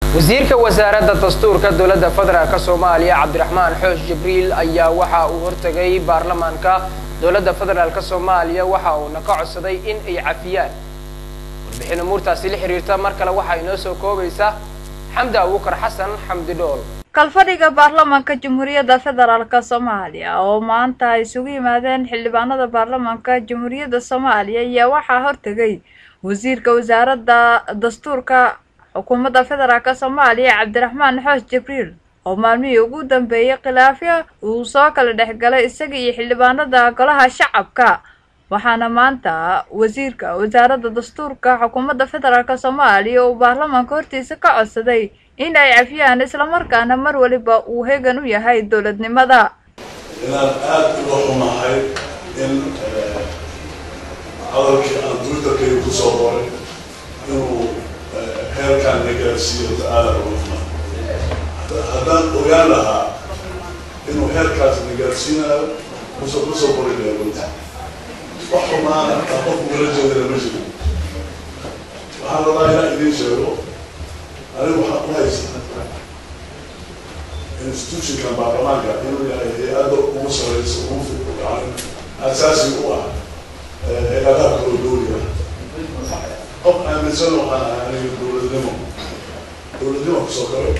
wasiirka wasaaradda dastuurka dowladda federaalk soomaaliya cabdiraxmaan xoosh jibriil ayaa waxa uu hortegay baarlamaanka dowladda federaalk soomaaliya waxa uuna ka codsaday in ay cafiyaan warbixin umuurtaasi la xiriirta mar kale waxaa inoo soo koobaysa xamdi abuukar xasan xamdi dhool kalfadhiga baarlamaanka jamhuuriyadda federaalk soomaaliya oo maanta ay isugu yimaadeen xildhibaanada baarlamaanka jamhuuriyadda soomaaliya ayaa waxaa hortegay wasiirka wasaaradda dastuurka xukuumadda federaalk soomaaliya cabdiraxmaan xoosh jibriil oo maalmihii ugu dambeeyey khilaafyo uu soo kala dhexgalay isaga iyo xildhibaanada golaha shacabka waxaana maanta wasiirka wasaaradda dastuurka xukuumadda federaalk soomaaliya uu baarlamaanka hortiisa ka codsaday in ay cafiyaan islamarkaana mar waliba uu hegan u yahay dowladnimada inaan aada uga xumahay in hadalkii aan twitterkayga kusoo qoray inuu heerkaan na gaarsiiyo aada uga xumaa haddaan ogaan lahaa inuu heerkaas na gaarsiinayo kusoo kusoo qori leegunta wax xumaana aa qofku ula jeedana ma jiro waxaan rabaa inaan idiin sheego anigu waxaan u haysaa institutionkan baarlamaanka inuu yahay hay-adda ugu sareysa ugu yani asaasi u ah hay-adaha kalo dowliga qof aaminsan waxaan ahay aniga dowladnimo dowladnimo kusoo kale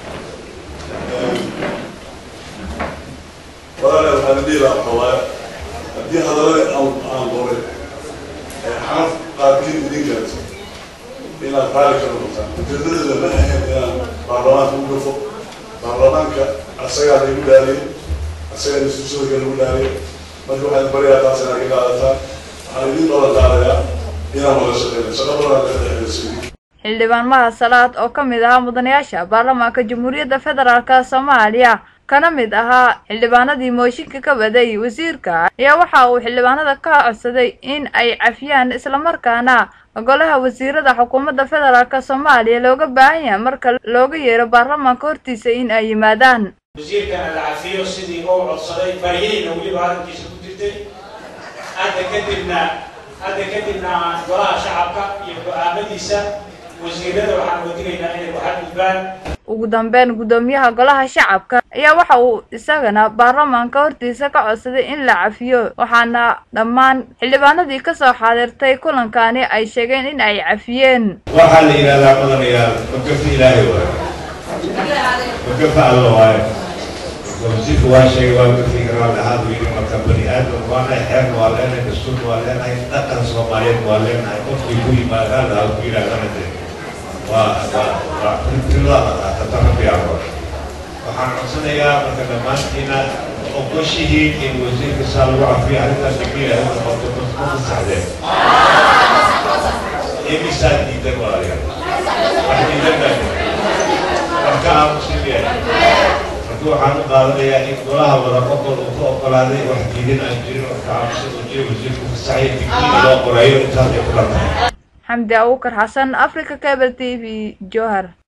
walaale waxaan dhihi lahaa xawaaye haddii hadalladii aan aan qoray xanaf qaarkiin idin gaarto inaad raali ka noqotaan ujeedadeeda ma ahayn inaan baarlamaanka u gafo baarlamaanka asagaa lagu dhaaliyay asagaa institutionka lagu dhaaliyay marka waxaan baryaa taas inaad ka qaadataan waxaan idin balan qaadayaa inaan wada shaqeyno shaqa badan ka dhexeyso xildhibaan mahad salaad oo ka mid ahaa mudanayaasha baarlamaanka jamhuuriyadda federaalk soomaaliya kana mid ahaa xildhibaanadii mooshinka ka waday wasiirka ayaa waxa uu xildhibaanada ka codsaday in ay cafiyaan islamarkaana golaha wasiirada xukuumadda federaalk soomaaliya looga baahan yahay marka looga yeero baarlamaanka hortiisa in ay yimaadaan wasiirkana la cafiyo sidii uu codsaday baryayna weliba hadalkiisa ku jirtay hadda kadibna hadda kadibna golaha shacabka iyo go-aamadiisa wasiirada waxaan wadigaynaa inay waxadgudbaan ugu dambeyn guddoomiyaha golaha shacabka ayaa waxa uu isagana baarlamaanka hortiisa ka codsaday in la cafiyo waxaana dhammaan xildhibaanadii kasoo xaadirtay kulankani ay sheegeen in ay cafiyeen waxaa la yidhahdaa mudanayaal makafi ilaahay waayo makafa alla waayo wasiirka waa sheegay waa makafi karaa dhahaad yidhi marka bani aadam waa nahay xeerna waa leenahay dastuurna waa leenahay dhaqan soomaaliyeed waa leenahay qofkii ku yimaadaan dhaha ku yidhahdana dee waa waa waa rilada qaatata rabbi aqoon waxaan codsanayaa marka dhammaantiina oqoshihiin in wasiirka saa lagu cafiyo arrintaas degmiila u noqoto ma fasaxdeen imisaa diidan walaalayaal wax diidan baa wax ka aamusin yahay marka waxaan u qaadanayaa in golaha wada qofol uu ka oggolaaday wax diidan aan jirin wax ka aamusin oo jira wasiirku fasaxaya digniina loo qorayo intaas ay ku dhantahay xamdi abuukar xasan africa cable t v johar